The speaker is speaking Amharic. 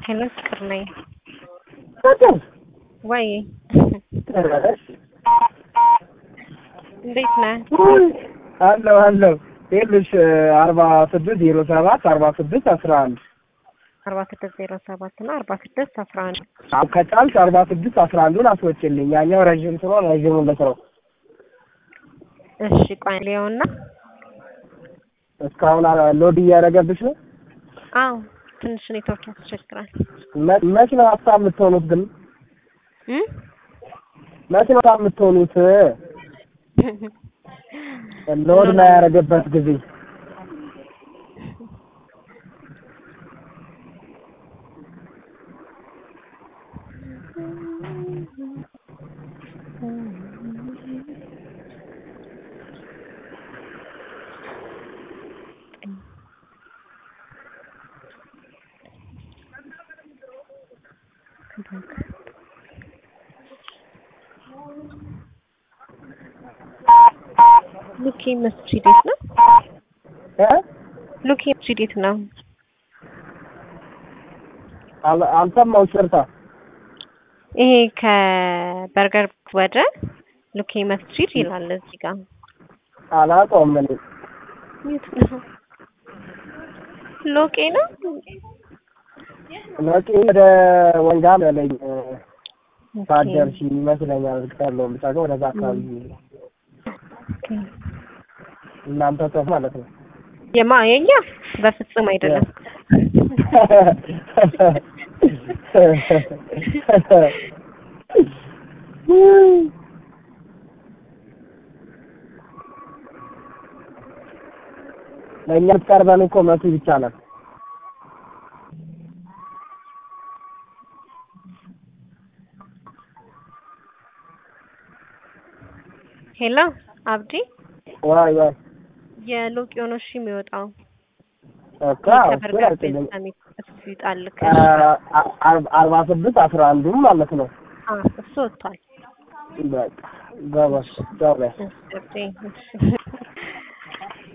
ሄሎ ፍቅር ነኝ። ፍቅር ወይ ደረሰሽ? እንዴት ነህ? አለሁ አለሁ። ይኸውልሽ አርባ ስድስት ዜሮ ሰባት አርባ ስድስት አስራ አንድ አርባ ስድስት ዜሮ ሰባት እና አርባ ስድስት አስራ አንድ ከጫልሽ አርባ ስድስት አስራ አንዱን አስወጭልኝ። ያኛው ረዥም ስለሆነ ረዥሙን ልስረው። እሺ ቆይ ሊየውና እስካሁን አ- ሎድ እያደረገብሽ ነው። አዎ ትንሽ ኔትወርክ ያስቸግራል። መ- መች ነው ሀሳብ የምትሆኑት ግን? እም? መች ነው ሀሳብ የምትሆኑት? ሎድ ላይ ያደረገበት ጊዜ ሉኪ መስጂድ የት ነው? እ? ሉኪ መስጂድ የት ነው? አል- አልሰማሁሽ። ይቅርታ። ይሄ ከበርገር ወደ ሉኪ መስጂድ ይላል እዚህ ጋር። አላውቀውም እኔ የት ነው? ሎቄ ነው? ለቂ ወደ ወንጋ መለኝ ታደርሽ ይመስለኛል። እርግጥ ያለውን ብቻ ግን ወደዛ አካባቢ ኦኬ። እናንተ ሰው ማለት ነው። የማ የኛ በፍጹም አይደለም። ለእኛ የምትቀርበን እኮ መቱ ብቻ ናት። ሄሎ አብዲ ዋይ ዋይ የሎቄ ሆኖ እሺ የሚወጣው እኮ እሱን ከበርገር ቤት አልችልም። ሰሚት እሱ ይጣልክ አ- አ- አርባ ስድስት አስራ አንዱም ማለት ነው። እሱ ወጥቷል። በቃ ገባሽ ጨረሽ። እሺ አብዲ እሺ